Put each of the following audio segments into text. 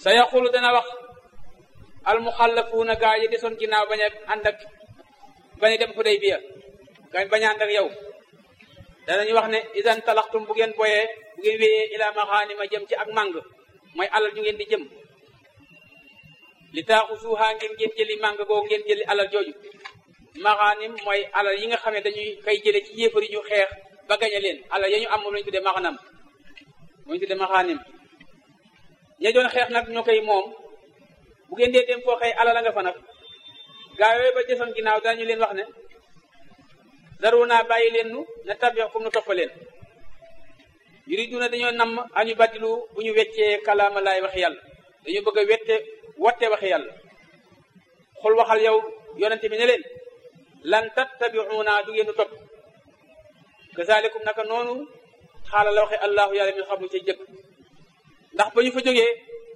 sa yaqulu dana wax almuxallafuuna gaa yi desoon ginnaaw bañ a ànd ak bañ a dem Xudaybiya gaa bañ a ànd ak yow danañu wax ne idan talaxtum bu ngeen boyee bu ngeen wéyee ila maxaanima jëm ci ak màng mooy alal ju ngeen di jëm li taaxu suuxaa ngeen ngeen jëli màng googu ngeen jëli alal jooju maxaanim mooy alal yi nga xam ne dañuy kay jële ci yéefar yi ñu xeex ba gañe leen alal ya ñu am moom lañu tuddee maxanam moom lañu tuddee maxaanim ña doon xeex nag ñoo koy moom bu ngeen dee dem foo xëy alal a nga fa nag gaa yooyu ba desoon ginnaaw danañu leen wax ne daru naa bàyyi leen nu na tabix comme nu toppa leen yuriduna dañoo namm añu baddilu bu ñu weccee kalaama laay waxi yàlla dañu bëgg a wette watte waxi yàlla xul waxal yow yonente bi ne leen lan tattabi'una du ngeen nu topp kazalikum naka noonu xaala la waxe allahu yàlla min xam ca jëkk ndax ba ñu fa jógee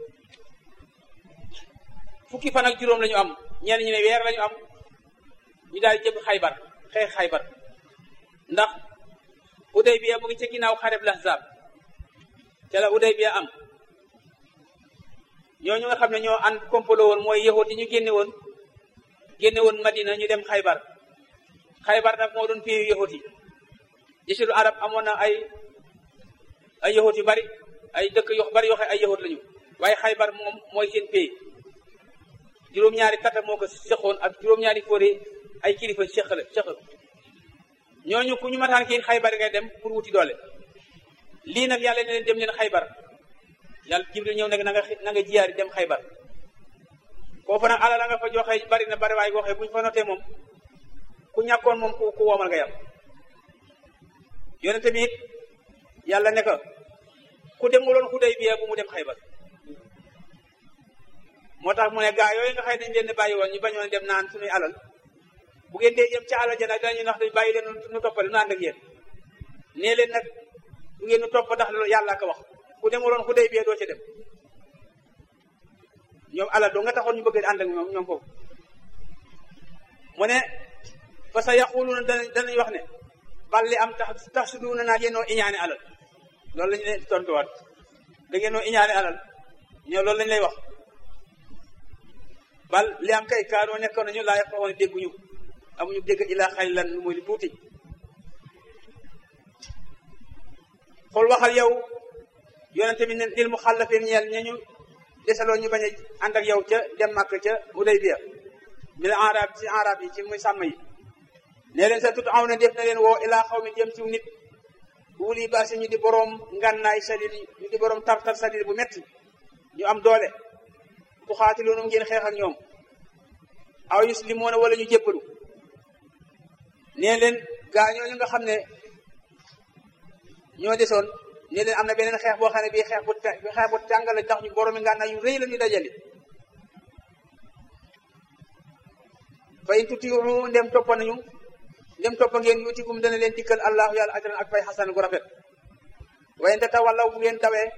fukki fan ak juróom la ñu am ñenn ñu ne weer la ñu am ñu daal jëm xaybar xeex xaybar ndax Udaybiya mu ngi ca ginnaaw xareb Lahzab ca la Udaybiya am ñooñu nga xam ne ñoo ànd komplo woon mooy yahut yi ñu génne woon génne woon Madina ñu dem xaybar xaybar nag moo doon pays yahut yi jasiru arab amoon na ay ay yahut yu bari ay dëkk yu bari yoo xam ay yahut lañu waaye xaybar moom mooy seen pays juróom-ñaari tata moo ko seqoon ak juróom-ñaari fóore ay kilifa seq la seq ñooñu ku ñu mataan kii xaybar ngay dem pour wuti doole lii nag yàlla ne leen dem leen xaybar yàlla jibril ñëw nag na nga na nga jiyaari dem xaybar koo fa nag alal la nga fa joxe bari na bari waaye waxee bu ñu fa notee moom ku ñàkkoon moom ku ku woomal nga yam yonente bi it yàlla ne ko ku demuloon Xudaybiya bu mu dem xaybar moo tax mu ne gaa yooyu nga xëy dañ leen bàyyi woon ñu bañoon dem naan suñuy alal bu ngeen dee jëm ca alal ja nag dañuy nax dañ bàyyi leen nu toppale nu ànd ak yéen nee leen nag du ngeen nu topp ndax loolu yàlla ko wax ku demuloon Xudaybiya doo ca dem ñoom alal doo nga taxoon ñu bëgg ànd ak ñoom ñoom foofu mu ne fa sa yaquluuna danañ danañ wax ne bal li am tax tax su duuna naa yéenoo iñaane alal loolu lañu leen tontuwaat da ngeenoo iñaane alal ñoo loolu lañ lay wax bal li am kay kaanoo nekkoon nañu laa yaqoon dégguñu amuñu dégg ilaa xalilan lu muy lu tuuti xool waxal yow yonente bi ne dil mu xàllafeen ñeel ñañu desaloo ñu bañ a ànd ak yow ca dem màkk ca Hudaybiya mi la arab ci arab yi ci muy sàmm yi nee leen sa tut aw na def na leen woo ilaa xaw mi jëm ci nit wuli baasi ñu di boroom ngànnaay sadid ñu di boroom tartar sadid bu metti ñu am doole tu xaatiloonu ngeen xeex ak ñoom aw yuslimoona wala ñu jébbalu nee leen gaa ñooñu nga xam ne ñoo desoon nee leen am na beneen xeex boo xam ne bii xeex bu xeex bu tàng la tax ñu boroomi ngànnaay yu rëy la ñu dajale fa in tutiihu ndem toppa nañu ndem toppa ngeen yuutikum dana leen dikkal allahu yàlla ajran ak fay xasan gu rafet wa in tatawallaw bu ngeen dawee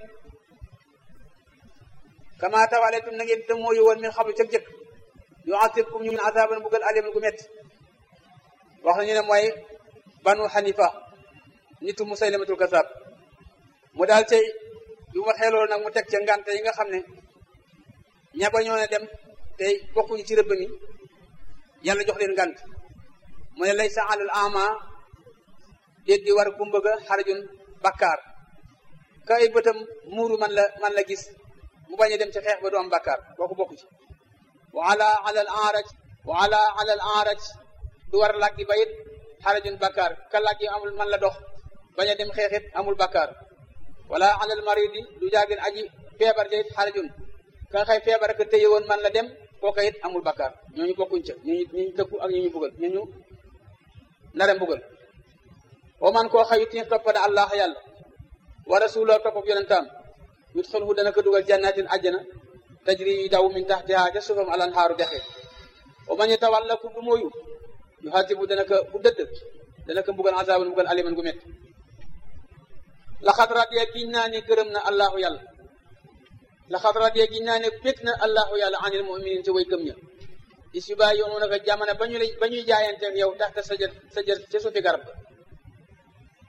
kama tawaletum na ngeen damooyu woon min xablu cëg jëkk yuasibkum ñu min azaban bugal aliman gu métti wax nañu ne mooy banu xanifa nitu musaylamatul kasab mu daal tey yu ma xeeloolu nag mu teg ca ngante yi nga xam ne ña ba ñoo ne dem tey bokkuñu ci rëbb mi yàlla jox leen ngant mu ne lay sa alal ama déet di war gumbaga xarajun bakkaar ka ay bëtam muuru man la man la gis mu bañ a dem ci xeex ba du am bakkaar kooku bokku ci wa ala alal araj wa ala alal araj du war làggi ba it xarajun bakkaar ka làggi amul man la dox bañ a dem xeexit amul bakkaar wala alal maridi du jaagin aji feebar ja it xarajun ka xëy feebar ka tëye woon man la dem kooka it amul bakkaar ñooñu bokkuñ ca ñooñu ñu tëkku ak ñu ñu bugal ñooñu nare mbugal wa man koo xayut ni toppa da allah yàlla wa rasuloo topp ak yonentaam yut xalhu dana ko dugal jannatin àjjana tajri yu daw min taxtiha ca suufam alan xaaru dexe wa man yatawalla ku du mooyu yu xatibu dana ko bu dëdd dana ko mbugal azaban mbugal aliman gu métti laxat radiya giñ naa ne gërëm na allahu yàlla laxat radiya giñ naa ne bég na allahu yàlla anil muminin ci way gëm ña is yu bàyyi yoonu naka jamono ba ñu lay ba ñuy jaayanteeg yow taxta sa jër sa jër ca suufi garab ga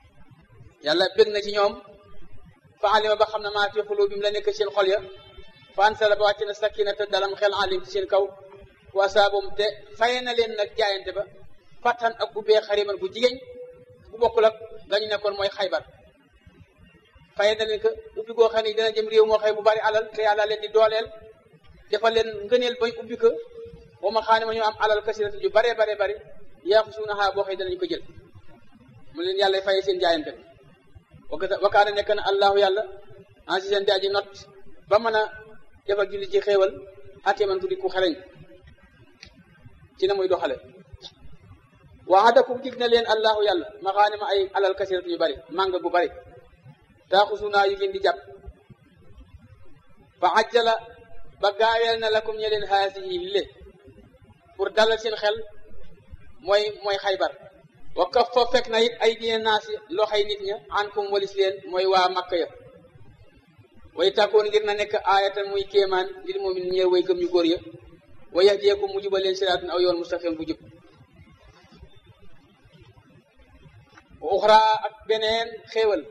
yàlla bég na ci ñoom fa alima ba xam ne maa fi xulubim la nekk seen xol ya fansala ba wàcc na sakina te dalam xel alim ci seen kaw wasaabum te faye na leen nag jaayante ba fattan ak ubbee xariman bu jigéen bu bokkul ak gañu nekkoon mooy xaybar faye na leen que ubbi goo xam ne dina jëm réew moo xëy bu bari alal te yàlla leen di dooleel defal leen ngëneel bay ubbi ko wa ma xaane ma ñu am alal kasiratu ju bare bare bari yaa xusuunaha boo xëy danañu ko jël mu leen yàlla faye seen jaayante ba wakaana nekk na allahu yàlla ansi seen di aji not ba mën a defal julli ci xéewal ate man tuddi ku xeleñ ci na muy doxale waadakum dig na leen allahu yàlla maxaane ma ay alal kasiratu yu bari màng gu bari taaxusunaa yu ngeen di jàpp fa ajjala ba gaaweel na lakum ñe leen haasihi lile pour dalal seen xel mooy mooy xaybar wa kaf fa fekk na it ay dina naasi loxay nit ña ankum walis leen mooy waa makka ya way tàkkoon ngir na nekk aayatan muy kéemaan ngir moom it ñeer way gëm ñu góor ya wa yahdiyakum mu jubal leen siraatun aw yoon mustaqim bu jub wa uxra ak beneen xéewal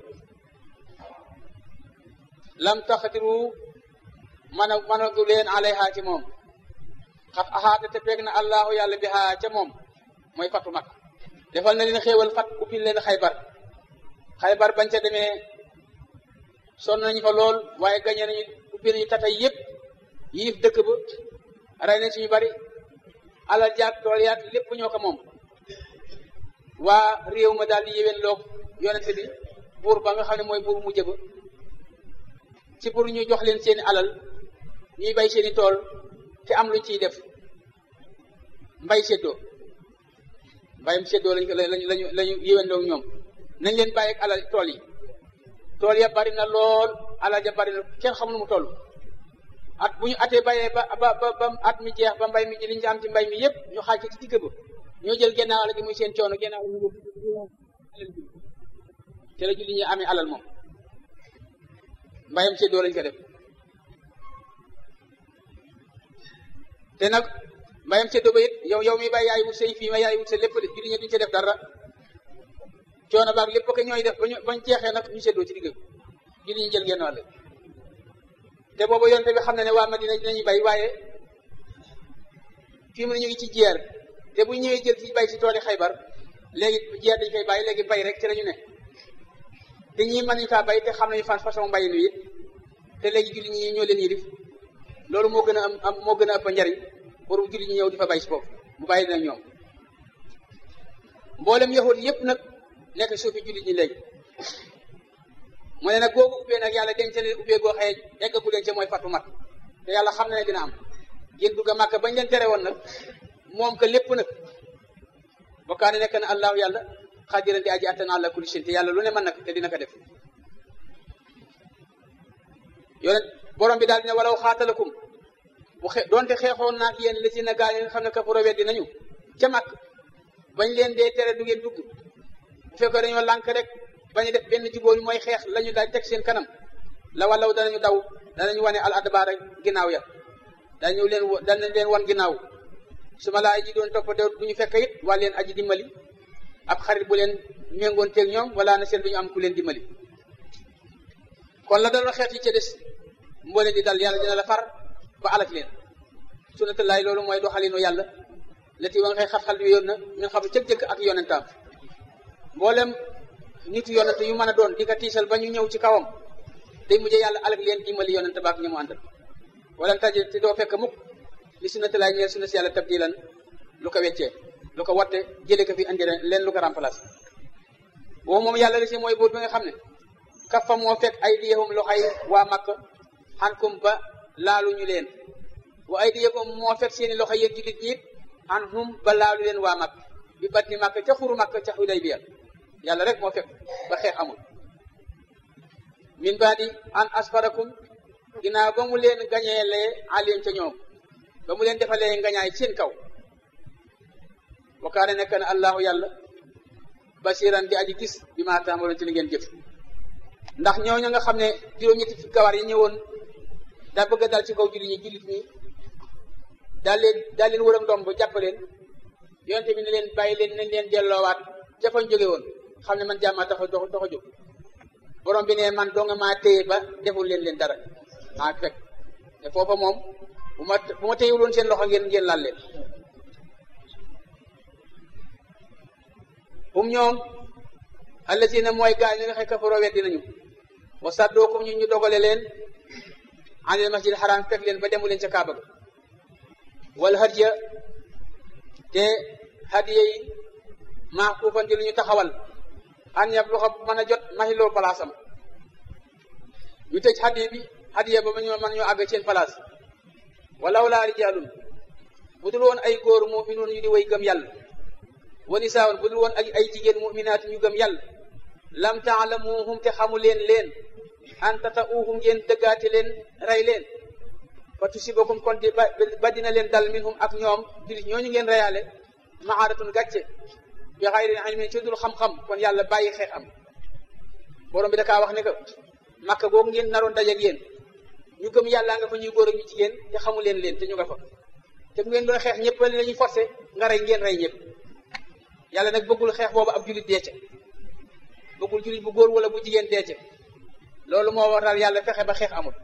lam taxatiru mana mana du leen alayha ci moom xat axaata te peeg na allahu yàlla bi haa ca moom mooy fatu mag defal na leen xéewal fat ubbil leen xaybar xaybar bañ ca demee sonn nañu fa lool waaye gañe nañu ubbi nañu tatay yëpp yiif dëkk ba rey nañ suñu bari alal jaag tool yaag lépp ñoo ko moom waa réew ma daal di yéwén loog yonente bi buur ba nga xam ne mooy buur mu jëba ci pour ñu jox leen seeni alal ñuy bay seeni tool te am luñ ciy def mbay séddoo mbayam séddoo lañ ko lañu lañu lañu yéwén loog ñoom nañ leen bàyyi ak alal tool yi tool ya bari na lool alal ja bari na kenn xamul mu toll at bu ñu atee bayee ba ba ba ba at mi jeex ba mbay mi li ñu am ci mbay mi yëpp ñu xaaj ci digg ba ñoo jël gennaaw alal gi muy seen coono gennaaw ñu te la julli ñi amee alal moom mbayam séddoo lañ ko def te nag mbayam séddoo ba it yow yow mi bay yaay wut say fii ma yaay wut sa lépp de julli ñi duñ ca def dara coono baag lépp ko ñooy def bañ bañ jeexee nag ñu séddoo ci digg julli ñi jël genn wàll te boobu yonte bi xam na ne waa Madina dinañu bay waaye fii mu ne ñu ngi ci jeer te bu ñëwee jël ci bay ci tooli xaybar léegi jeer dañ koy bàyyi léegi bay rek ci la ñu ne te ñii mën nañu kaa bay te xam nañu fan façon mbay mi it te léegi julli ñi ñoo leen yilif loolu moo gën a am am moo gën a ëpp njariñ pour julli ñi ñëw di fa bay si foofu mu bàyyi dina ñoom mboolem yahud yëpp nag nekk suufi julli ñi léegi mu ne nag googu ubbee nag yàlla denc leen ubbee goo xëye eggagu leen ca mooy fatu mat te yàlla xam na ne dina am ngeen dugg a màkk bañ leen tere woon nag moom ka lépp nag bokkaane nekk na allahu yàlla xadiran di aji attana àlla kulli shin te yàlla lu ne mën nag te dina ko def yonent borom bi daal dina walaw xaatalakum bu xe doonte xeexoon naak yéen li si na gaa yi nga xam ne kafaro weddi nañu ca màkk bañ leen dee tere du ngeen dugg bu fekkee dañoo lànk rek bañu def benn jubóo mooy xeex la ñu daal teg seen kanam la walaw danañu daw danañu wane al adbaar rek ginnaaw ya dañu leen danañ leen wan ginnaaw su ma laa ji doon topp de du ñu fekk it waa leen aji dimbali ab xarit bu leen méngoon teeg ñoom wala na seen du ñu am ku leen dimbali kon la daloon xeet yi ca des moo leen di dal yàlla dina la far ba alak leen sunnatullaay loolu mooy doxalinu yàlla la ti wa nga xëy xat-xal bi yoon na ñu xam jëkk-jëkk ak yonentaam mboolem nitu yonent yu mën a doon di ko tiisal ba ñu ñëw ci kawam day mujjee yàlla alak leen dimbali yonent baak ñi mu àndal wala taji te doo fekk mukk li sunnatullaay ñeel sunna si yàlla tabdilan lu ko weccee lu ko watte jële ko fi andi leen lu ko remplace boobu moom yàlla la si mooy buur bi nga xam ne kafa moo fekk ay diyahum loxay waa makk xankum ba laaluñu leen wa ay diyahum moo fekk seeni loxo yéen jullit ñi an hum ba laalu leen waa makk bi bat ni makk ca xuru makk ca Hudaybiya yàlla rek moo fekk ba xeex amul min baadi an asfarakum ginnaaw ba mu leen gañeelee alim ca ñoom ba mu leen defalee ngañaay seen kaw wa kaane nekk na allahu yàlla basiran di aji gis bi maa taamaloon ci li ngeen jëf ndax ñooñu nga xam ne juróom-ñetti fi gawar yi ñëwoon daa bëgg a dal ci kaw jullit ñi jullit ñi daal leen daal leen wëram ndomb jàpp leen yonte bi ne leen bàyyi leen nañ leen delloowaat jafañ jóge woon xam ne man jàmmaa tax a dox dox a jóg borom bi ne man doo nga maa téye ba deful leen leen dara maa fekk te foofa moom bu ma bu ma téyewuloon seen loxo ngeen ngeen laal leen hum ñoom allazina mooy gaa ñi nga xëy kafaroo weddi nañu wa saddookum ñu ñu dogale leen anil masjid xaraam fekk leen ba demu leen ca kaaba ga wal hadiya te hadiya yi maa kuufan di lu ñu taxawal an yab lu xam mën a jot maxiloo place am ñu tëj hadiya bi hadiya ba ma ñu mën ñoo àgg seen place walaw laa rijaalun bu dul woon ay góor muminuun ñu di way gëm yàlla wa nisaawun bu dul woon ay ay jigéen muminaat ñu gëm yàlla lam taalamuhum te xamu leen leen an tata'uuhum ngeen dëggaate leen rey leen fa tusibakum kon di ba dina leen dal minhum ak ñoom julit ñooñu ngeen reyaale maaratun gàcce bi xayri ilmin ci dul xam-xam kon yàlla bàyyi xeex am borom bi da kaa wax ne que makka googu ngeen naroon dajeeg yéen ñu gëm yàlla nga fa ñuy góor ak ñu jigéen te xamu leen leen te ñu nga fa te bu ngeen doon xeex ñëpp la ñuy forcé nga rey ngeen rey ñëpp yàlla nag bëggul xeex boobu ab julit deece bëggul julit bu góor wala bu jigéen deece loolu moo waral yàlla fexe ba xeex amul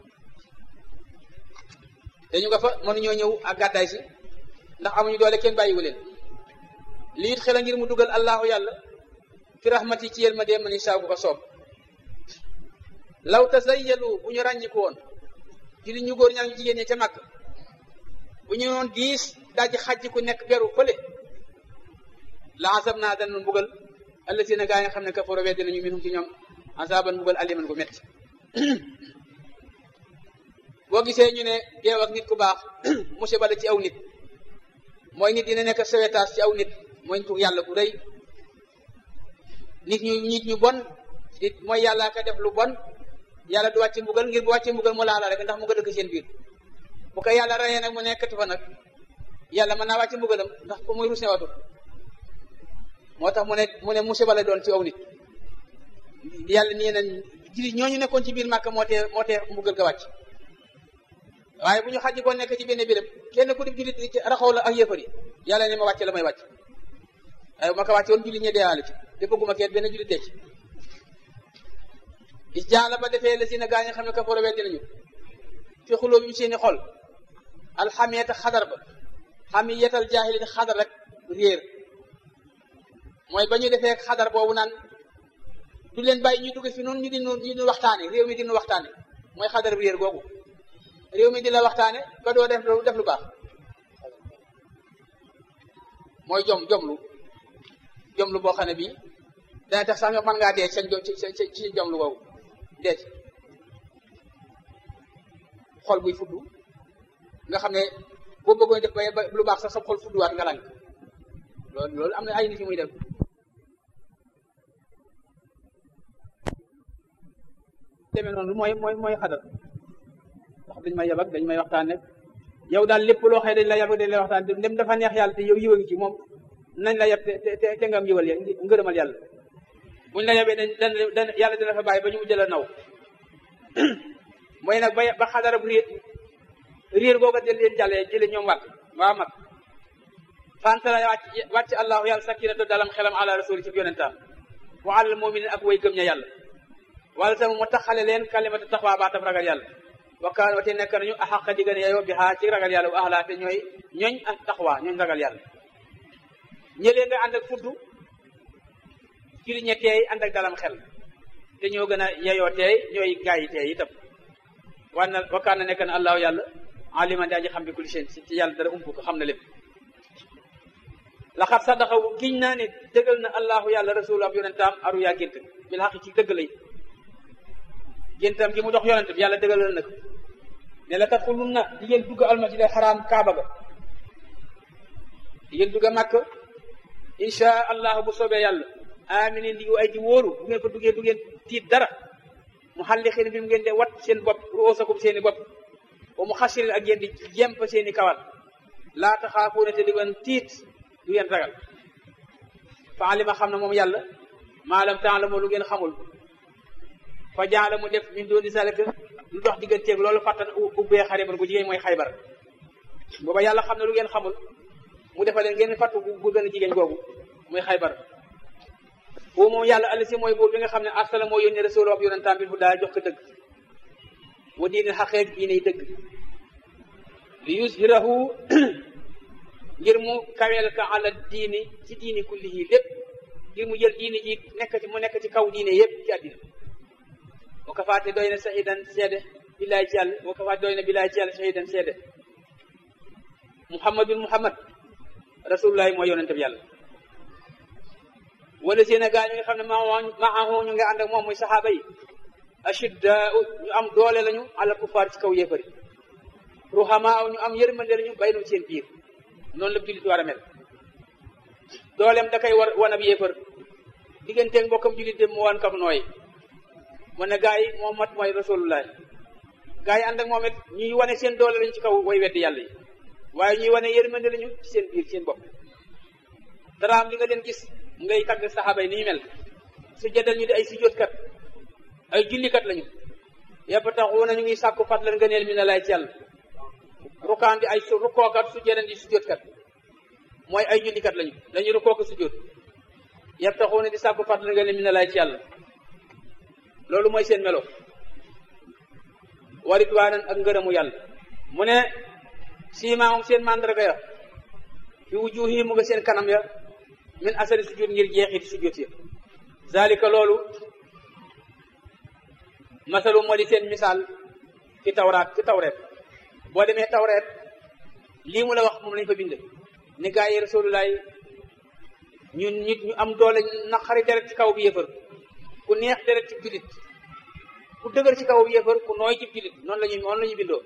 te ñu nga fa mënuñoo ñëw ak gàddaay si ndax amuñu doole kenn bàyyiwu leen lii it xel ngir mu dugal allahu yàlla fi rahmati ci yéen ma dee ma ni saa bu ko soob law tasayyalu bu ñu ràññiku woon ci li ñu góor ñaa ñu jigéen ñi ca màkk bu ñu noon diis daaji xajji ku nekk beru fële la asab naa danañ mbugal allazina gaa yi nga xam ne kafaro weddi nañu minhum ci ñoom asaban mbugal aliman gu métti boo gisee ñu ne geew ak nit ku baax musiba la ci aw nit mooy nit dina nekk sewetaas ci aw nit mooy nitu yàlla bu rëy nit ñu nit ñu bon nit mooy yàlla ka def lu bon yàlla du wàcce mbugal ngir bu wàcce mbugal mu laala rek ndax mu nga dëkk seen biir bu ko yàlla rayee nag mu nekkati fa nag yàlla mën naa wàcce mbugalam ndax ko muy rus ne watul moo tax mu ne mu ne musiba la doon ci aw nit yàlla nii nañ jullit ñooñu nekkoon ci biir màkk moo tee moo tee mbugal ga wàcc waaye bu ñu xaji ko nekk ci benn béréb kenn ku di jullit raxaw la ak yëfar yi yàlla ne ma wàcce la may wàcc waaye bu ma ko wàcce woon jullit ñe deewaale ci te bëgguma kenn benn jullit dee ci is jaala ba defee la si na gaa ñi xam ne kafaro weddi nañu fi xuloo bi seeni xol alxamiyata xadar ba xamiyatal jaahilin xadar rek réer mooy ba ñu defee xadar boobu naan du leen bàyyi ñu dugg fi noonu ñu di ñu di waxtaane réew mi di ñu waxtaane mooy xadar réer googu réew mi di la waxtaane ba doo def def lu baax mooy jom jomlu jomlu boo xam ne bii dana tax sax nga mën ngaa dee ci ci ci jomlu googu dee ci xol buy fuddu nga xam ne boo bëggoon def ba lu baax sax sa xol fudduwaat nga lang loolu loolu am na ay nit yu muy def demee noonu mooy mooy mooy xadar ndax dañ may yabak dañ may waxtaan rek yow daal lépp loo xëy dañ la yabak dañ lay waxtaan dem dafa neex yàlla te yow yiwa ngi ci moom nañ la yab te te te nga am yiwal ngërëmal yàlla buñ la yabee dañ dañ yàlla dina fa bàyyi ba ñu mujj la naw mooy nag ba ba xadarab réer réer googa del leen jàllee jële ñoom wàtt waa mag fantala wàcc wàcc allahu yàlla sakinatu dalam xelam ala rasuli ci yonentaam wa alal muminin ak way gëm ña yàlla wala tam mu taxale leen kalimatu taxwaa baatam ragal yàlla wa kaan wate nekk nañu axaqa di gën a yeyoo bi xaa ci ragal yàlla wa axlaa te ñooy ñooñ ak taxwaa ñooñ ragal yàlla ñëlee nga ànd ak fuddu ci li ñe teey ànd ak dalam xel te ñoo gën a yeyoo teey ñooy gaa yi teey itam wan na wa kaan na nekk na allahu yàlla aliman daa ji xam bi kulli seen ci yàlla dara umpu ko xam na lépp laxat sadaqa giñ naa ne dëggal na allahu yàlla rasul ab yonentaam aru yaa gént bil xaq ci dëgg lay géntam gi mu dox yonent bi yàlla dëggalal na ko ne la tadxulun na di ngeen dugg almasjid al xaraam kaaba ga di ngeen dugg màkk insha allahu bu soobee yàlla aminin di ay di wóolu bu ngeen ko duggee du ngeen tiit dara mu xalli xeen bi mu ngeen de wat seen bopp ruusakum seeni bopp wa mu xasirin ak yéen di jemp seeni kawal laa taxaafuuna te di ngeen tiit du ngeen ragal fa alima xam na moom yàlla maalam taalamu lu ngeen xamul fa jaala mu def min dooni salika lu dox digganteeg loolu fàttan ubbee xaribar gu jigéen mooy xaybar booba yàlla xam ne lu ngeen xamul mu defal leen ngeen fàttu bu gën a jigéen googu muy xaybar boobu moom yàlla alisi mooy buur bi nga xam ne arsala moo yónni rasul ab yonentam bi fu daa jox ko dëgg wa diine xaqeeg diine yi dëgg li yushirahu ngir mu kaweel ka ala diini ci diini kullihi lépp ngir mu jël diini ji nekk ci mu nekk ci kaw diine yépp ci àddina wa kafaate doy na shahidan seede billaay ci yàlla wa kafaate doy na billaay ci yàlla shahidan seede muhammadun muhammad rasulullahi mooy yonente bi yàlla wala seen a gaa ñi nga xam ne maahu ñu nga ànd ak moom muy saxaaba yi ashidda ñu am doole lañu ala kufaar ci kaw yéefari ruhamaa ñu am yërmande lañu baynu seen biir noonu la jullit war a mel dooleem da koy war wan ab yéefar digganteeg mbokkam jullit dem mu wan kam nooy mu ne gaa yi moom mat mooy rasulullah gaa yi ànd ak moom it ñuy wane seen doole lañu ci kaw way weddi yàlla yi waaye ñuy wane yërmande lañu ci seen biir seen bopp dara am li nga leen gis ngay tagg saxaaba yi ni ñu mel su jëdal ñu di ay sujjóotkat ay jullikat lañu yëpp taxuuna ñu ngi sàkku fadlan ngëneel mi na lay ci yàlla rukaan di ay su rukkookat su jëdal di sujjóotkat mooy ay jullikat lañu dañuy rukkooka sujjóot yëpp taxuuna di sàkku fadlan ngëneel mi na lay ci yàlla loolu mooy seen melo warit waanan ak ngërëmu yàlla mu ne siimaamum seen mandarga ya fi wujuhi mu nga seen kanam ya min asari sujud ngir jeexit sujud ya zalika loolu masalu moo di seen misaal ci tawraat ci tawreet boo demee tawreet lii mu la wax moom lañ fa bind ni gaa yi rasulullaay ñun nit ñu am doole naqari deret ci kaw bi yëfër ku neex deret ci julit ku dëgër ci kaw bi yëfër ku nooy ci julit noonu lañu noonu la ñu bindoo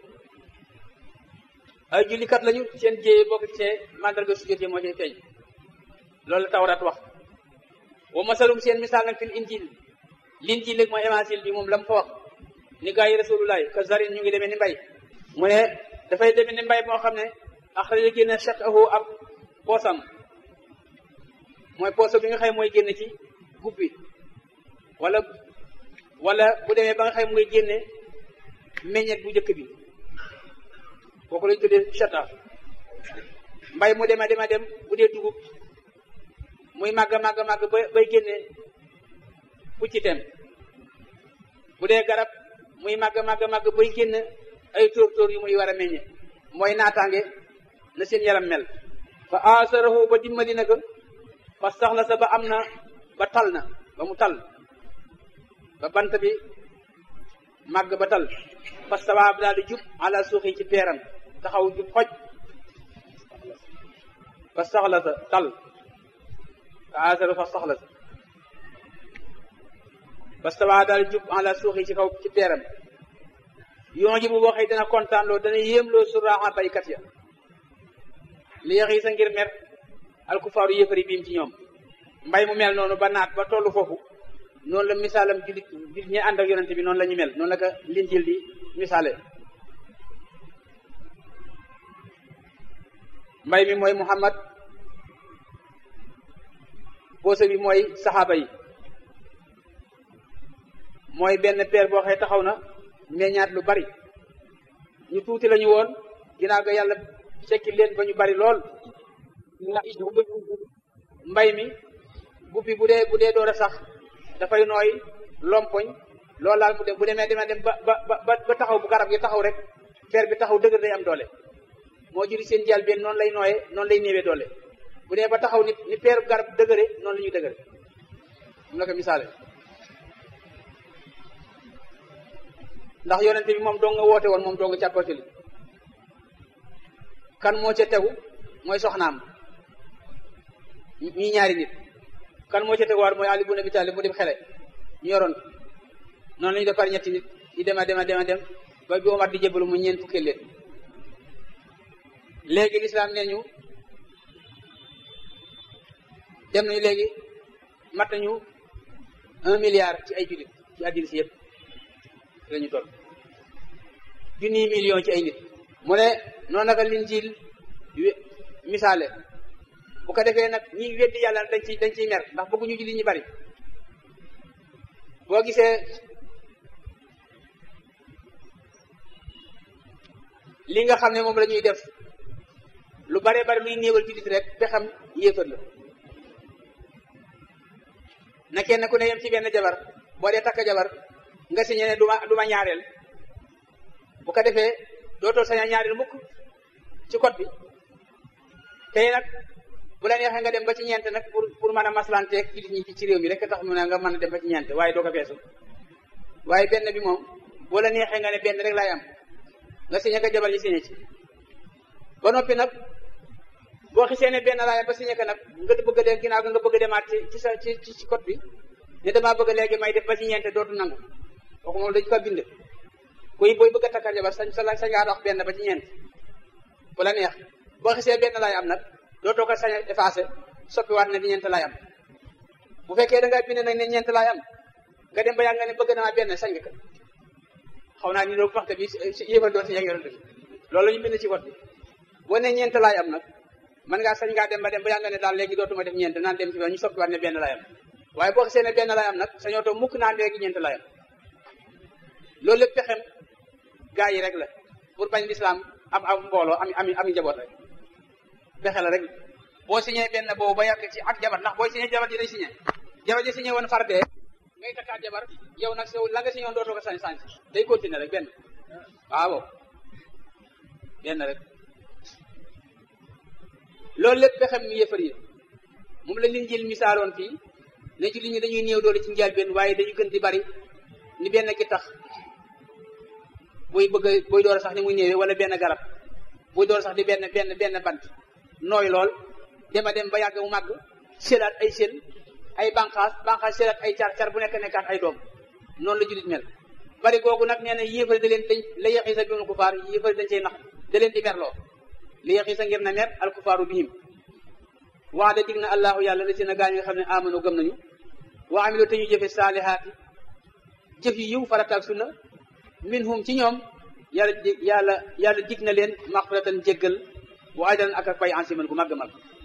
ay jullikat lañu seen jéye boo ko gisee mandarga sujud yi moo cay feeñ loolu la tawrat wax wa masalum seen misaal nag fil injil l'injil nag mooy évangile bi moom la mu fa wax ni gaa yi rasulullahi ka zarin ñu ngi demee ni mbay mu ne dafay demee ni mbay moo xam ne axraja génne shaqahu ab poosam mooy pooso bi nga xëy mooy génne ci gub bi wala wala bu demee ba nga xëy muy génne meññet bu njëkk bi kooku lañu tuddee chata mbay mu dema dema dem bu dee dugub muy màgg màgg màgg ba bay génne puccitem bu dee garab muy màgg màgg màgg bay génn ay tóor tóor yu muy war a meññe mooy naataange na seen yaram mel fa asarahu ba dimbali na ko fa saxla sa ba am na ba tal na ba mu tal ba bant bi màgg ba tal fa sawaab daal di jub ala suuxi ci peeram taxaw jub xoj fa saxla sa tal fa asaru fa saxla sa fa sawaab daal di jub ala suuxi ci kaw ci peeram yoon ji bu waxee dana kontaan loo dana yéem loo suraaxa baykat ya li yax yi sa ngir mer alkufaaru yëfari biim ci ñoom mbay mu mel noonu ba naat ba tollu foofu noonu la misaalam julit julit ñi ànd ak yonente bi noonu la ñu mel noonu la ko linjil di misaale mbay mi mooy muhammad boose bi mooy saxaaba yi mooy benn peer boo xëy taxaw na meññaat lu bari ñu tuuti lañu woon ginnaaw ga yàlla sekki leen ba ñu bari lool mbay mi guppi bu dee bu dee door a sax dafay nooy lompoñ loolu laal mu dem bu demee demee dem ba ba ba ba taxaw bu garab gi taxaw rek peer bi taxaw dëgër day am doole moo juri seen jal benn noonu lay nooyee noonu lay néewee doole bu dee ba taxaw ni ni peer garab dëgëre noonu la ñuy dëgëre mu la ko misaale ndax yonente bi moom doo nga woote woon moom doo nga càppatili kan moo ca tegu mooy soxnaam ñi ñaari nit kan moo ca teguwaat mooy Ali ibn Abi Talib mu dem xele ñu yoroon noonu la ñu defar ñetti nit di dema dema dema dem ba bi Omar di jébbalu mu ñeent fukkee leen léegi lislaam nee ñu dem nañu léegi mat nañu un milliard ci ay jullit ci àddina si yëpp la ñu toll junniy million ci ay nit mu ne noonu naka linjiil misaale bu ko defee nag ñi weddi yàlla dañ ciy dañ ciy mer ndax bëgguñu julli ñi bari boo gisee li nga xam ne moom la ñuy def lu bare bari luy néewal jullit rek pexam yéefar la na kenn ku ne yem ci benn jabar boo dee takk jabar nga signé ne duma duma ñaareel bu ko defee dootoo saña ñaareel mukk ci code bi tey nag bu la neexee nga dem ba ci ñeent nag pour pour mën a maslanteeg jullit ñi ci réew mi rek tax mu ne nga mën a dem ba ci ñeent waaye doo ko feesu waaye benn bi moom boo la neexee nga ne benn rek laay am nga signé ko jabar ji signé ci ba noppi nag boo xisee ne benn laay am ba signé ko nag nga bëgg a dem ginnaaw nga bëgg a demaat ci ci sa ci ci code bi ne damaa bëgg léegi may def ba ci ñeent dootu nangu kooku moom dañu ko bind kuy booy bëgg a takkal jabar sañ sa sañ ngaa dox benn ba ci ñeent bu la neex boo xisee benn laay am nag dootoo ko sañ a effacé soppiwaat na di ñeent laay am bu fekkee da ngaa bind nag ne ñeent laay am nga dem ba yàgg nga ne bëgg naa benn sañ nga ko xaw naa ni loolu waxte bi si yéefal doon si yàgg yonent bi loolu la ñu bind ci wat bi boo ne ñeent laay am nag mën ngaa sañ ngaa dem ba dem ba yàgg nga ne daal léegi dootuma def ñeent naan dem ci ñu soppiwaat ne benn laay am waaye boo xisee ne benn laay am nag sañoo too mukk naan léegi ñeent laay am loolu lépp pexem gaa yi rek la pour bañ lislaam am am mbooloo am am am njaboot rek pexe la rek boo signé benn boobu ba yàgg ci ak jabar ndax booy signé jabar ji day signé jabar ji signé woon far dee ngay takkaat jabar yow nag yow la nga signé woon dootoo ko sañ sañ day continuer rek benn waaw benn rek loolu lépp pexem mi yëfar yi moom la leen jël misaaloon fii ne ci li ñu dañuy néew doole ci njaal benn waaye dañu gën di bari ni benn ki tax buy bëgg a buy door sax ni muy néewee wala benn garab buy door sax di benn benn benn bant nooy lool dema dem ba yàgg mu màgg selaat ay sel ay banqaas banqaas selaat ay car car bu nekk nekkaat ay doom noonu la julit mel bari googu nag nee na yéefari da leen dañ la yexi sa bimu kufaar yéefari dañ cey nax da leen di merloo li yexi sa ngir na mer al kufaaru bihim wax de dig na allahu yàlla la si na gaañ nga xam ne amano gëm nañu wa amilu te ñu jëfe saalihaati jëf yi yiw farataak sunna minhum ci ñoom yàlla yàlla yàlla dig na leen maxfiratan jéggal bu ajran ak ak pay ansiman gu màgg mag